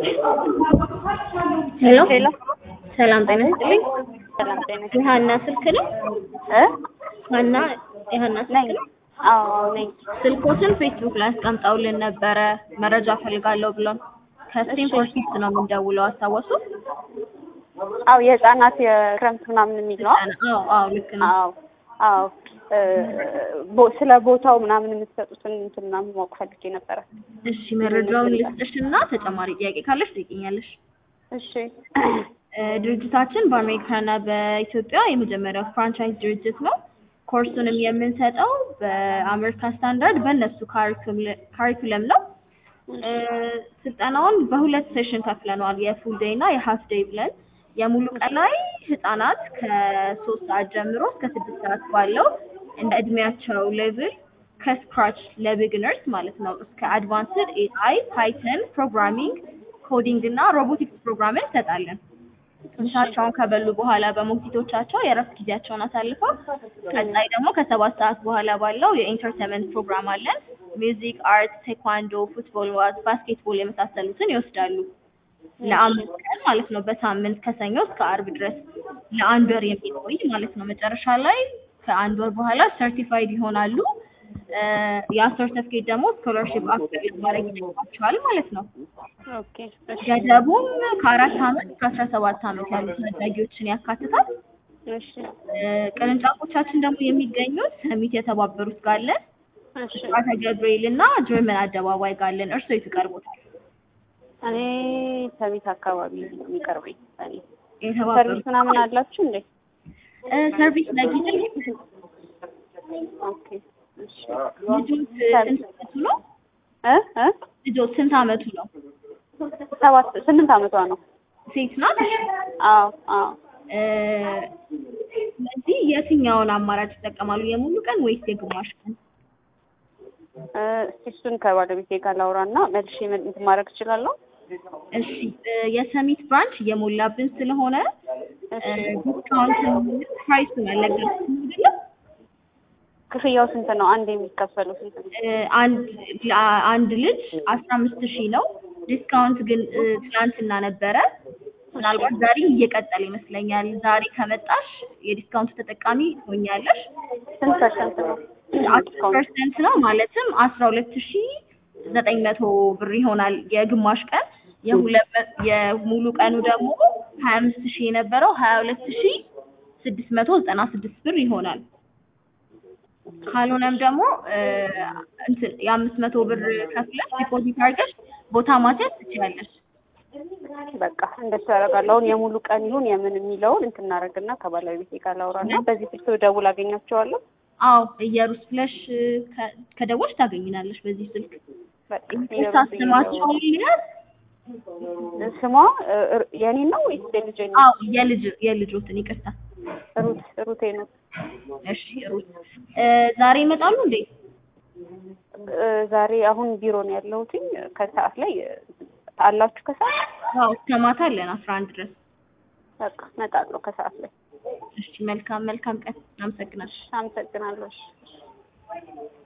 ሄሎ ሄሎ ሰላም ጤና ይስጥልኝ። ሰላም ጤና የሀና ስልክ ነው? እ ሀና የሀና ነኝ ስልክ ነው? አዎ ነኝ ስልኮትን ፌስቡክ ላይ አስቀምጠውልን ነበረ መረጃ ፈልጋለሁ ብሎን ከስቴንፎርድ ኪድስ ነው የምንደውለው አስታወሱ? አዎ የህፃናት የክረምት ምናምን የሚል ነው አዎ አዎ ልክ ነው። አዎ አዎ እ ቦ- ስለ ቦታው ምናምን የምትሰጡትን እንትን ምናምን ማወቅ ፈልጌ ነበረ እሺ መረጃውን ልስጥሽና ተጨማሪ ጥያቄ ካለሽ ትጠይቂኛለሽ። እሺ እ ድርጅታችን በአሜሪካና በኢትዮጵያ የመጀመሪያው ፍራንቻይዝ ድርጅት ነው። ኮርሱንም የምንሰጠው በአሜሪካ ስታንዳርድ በእነሱ ካሪኩለም ነው። እ ስልጠናውን በሁለት ሴሽን ከፍለነዋል። የፉል ዴይ እና የሀፍ ዴይ ብለን የሙሉ ቀን ላይ ህጻናት ከሶስት ሰዓት ጀምሮ እስከ ስድስት ሰዓት ባለው እንደ እድሜያቸው ሌቭል ከስክራች ለቢግነርስ ማለት ነው እስከ አድቫንስድ ኤአይ፣ ፓይተን፣ ፕሮግራሚንግ፣ ኮዲንግ እና ሮቦቲክስ ፕሮግራምን እንሰጣለን። ምሳቸውን ከበሉ በኋላ በሞግዚቶቻቸው የእረፍት ጊዜያቸውን አሳልፈው ቀጣይ ደግሞ ከሰባት ሰዓት በኋላ ባለው የኢንተርቴንመንት ፕሮግራም አለን። ሚውዚክ፣ አርት፣ ቴኳንዶ፣ ፉትቦል፣ ዋዝ፣ ባስኬትቦል የመሳሰሉትን ይወስዳሉ። ለአምስት ቀን ማለት ነው። በሳምንት ከሰኞ እስከ አርብ ድረስ ለአንድ ወር የሚቆይ ማለት ነው። መጨረሻ ላይ ከአንድ ወር በኋላ ሰርቲፋይድ ይሆናሉ። እ ያ ሰርተፍኬት ደግሞ ስኮላርሺፕ አፕላይ ማድረግ ይችላቸዋል ማለት ነው። ኦኬ እሺ ገደቡም ከአራት ዓመት እስከ አስራ ሰባት ዓመት ያሉ ታዳጊዎችን ያካትታል። እሺ እ ቅርንጫፎቻችን ደግሞ የሚገኙት ሰሚት የተባበሩት ጋር አለን፣ እሺ ብስራተ ገብርኤል እና ጀርመን አደባባይ ጋር አለን። እርስዎ የቱ ይቀርቦታል? እኔ ሰሚት አካባቢ ነው የሚቀርበኝ እኔ ሰርቪስ የተባበሩት ምናምን አላችሁ እንዴ እ ሰርቪስ ለጊዜው ኦኬ እሺ ልጆት ስንት አመቱ ነው? እ እ ልጆት ስንት አመቱ ነው? ሰባት ስምንት አመቷ ነው ሴት ናት? አዎ አዎ እ ስለዚህ የትኛውን አማራጭ ይጠቀማሉ? የሙሉ ቀን ወይስ የግማሽ ቀን? እ እስኪ እሱን ከባለቤቴ ጋር ላውራና መልሼ ምን እንትን ማድረግ እችላለሁ እሺ እ የሰሚት ብራንች እየሞላብን ስለሆነ እ ዲስካውንት ፕራይሱን አልነገርኩሽም አይደለም? ክፍያው ስንት ነው አንድ የሚከፈለው ስንት ነው እ አንድ አንድ ልጅ አስራ አምስት ሺህ ነው። ዲስካውንት ግን እ ትናንትና ነበረ። ምናልባት ዛሬ እየቀጠለ ይመስለኛል። ዛሬ ከመጣሽ የዲስካውንት ተጠቃሚ ትሆኛለሽ። ስንት ፐርሰንት ነው አስር ፐርሰንት ነው ማለትም አስራ ሁለት ሺህ ዘጠኝ መቶ ብር ይሆናል የግማሽ ቀን። የሁለት መ- የሙሉ ቀኑ ደግሞ ሀያ አምስት ሺህ የነበረው ሀያ ሁለት ሺህ ስድስት መቶ ዘጠና ስድስት ብር ይሆናል። ካልሆነም ደግሞ እ እንትን የአምስት መቶ ብር ከፍለሽ ዲፖዚት አድርገሽ ቦታ ማስያዝ ትችያለሽ። በቃ እንደሱ ያደርጋለሁ አሁን የሙሉ ቀን ይሁን የምን የሚለውን እንትን እናደርግና ከባለቤቴ ጋር ላውራና በዚህ ስልክ ደውል አገኛቸዋለሁ አዎ እየሩስ ብለሽ እ ከ- ከደወልሽ ታገኝናለሽ በዚህ ስልክ። በቃ ይቅርታ ስማቸውን ልያዝ? ስሟ እ ር- የኔን ነው ወይስ የልጄ ነው አዎ የልጅ የልጆትን ይቅርታ። ሩት ሩቴ ነው እሺ ሩት እ ዛሬ ይመጣሉ እንዴ? እ ዛሬ አሁን ቢሮ ነው ያለሁትኝ ከሰዓት ላይ እ አላችሁ ከሰዓት አዎ እስከ ማታ አለን አስራ አንድ ድረስ። በቃ እመጣለሁ ከሰዓት ላይ እሺ መልካም መልካም ቀን። አመሰግናለሁ። አመሰግናለሁ እሺ